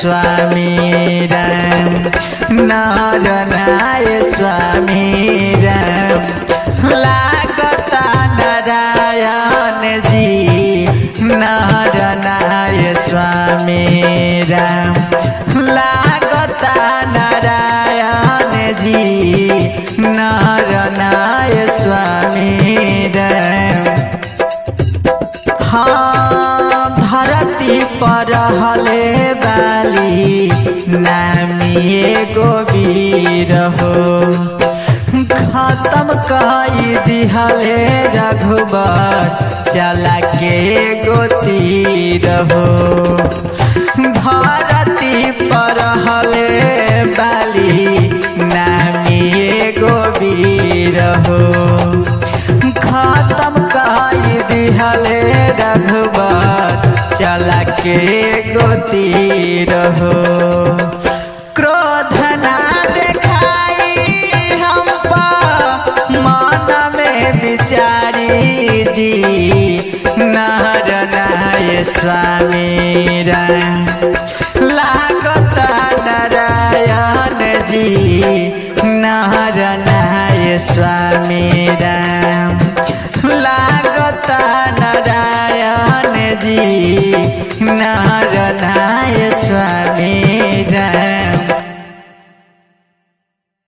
स्वामी राम नारायण स्वामी राम लागता नारायण जी नारायण स्वामी राम लागता नारायण जी नारायण स्वामी राम हाँ धरती पर हले बाली नामी एगो वीर हो खत्म कई दिहले रघुबर चला के एगो तीर हो धरती पर हले बाली नामी एगो वीर हो खत्म कई दिहले रघुबर चला के गोती रहो क्रोध ना देखाई हम पर मन में विचारी जी नहर नाय स्वामी राम लागत नारायण जी नहर नाय स्वामी राम लागत नारायण जी नारायण स्वामी राम